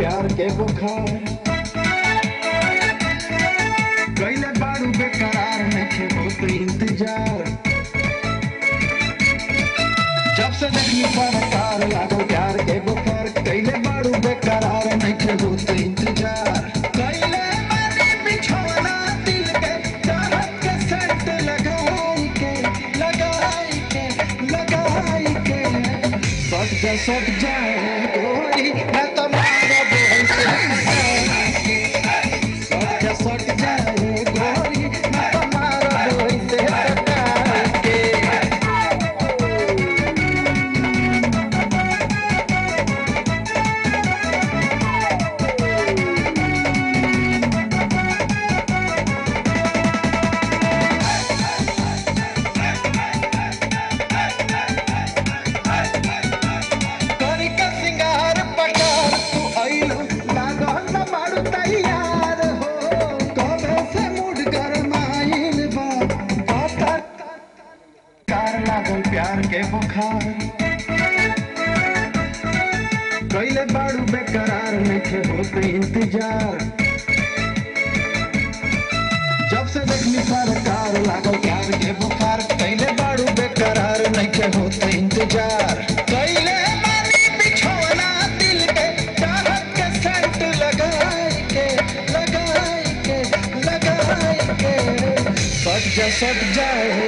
प्यार के बुखार कैले बारू बेकरार नइखे होत इंतजार जब से देखनी सरकार लागल प्यार के बुखार कैले बारू बेकरार नइखे होत इंतजार कैले बानी बिछौना दिल के चाहत के सेंट लगाई के लगाई के लगाई के सट जा सट जाए गोरी मैं तो मारब ऐसे सट जा सट जाए गोरी मैं तो मारब ऐसे सटा के करी का सिंगार पटार तू आइलो लागल न बाड़ू तैयार हो कबे से मूड गरमाइल बा पता कार लागल प्यार के बुखार कैले बाड़ू बेकरार नइखे होत इंतजार जब से देखनी सरकार लागल प्यार के बुखार कैले बाड़ू बेकरार नइखे होत इंतजार कैले बानी बिछौना दिल के चाहत के सेंट लगाई के लगाई के लगाई के सट जा सट जाए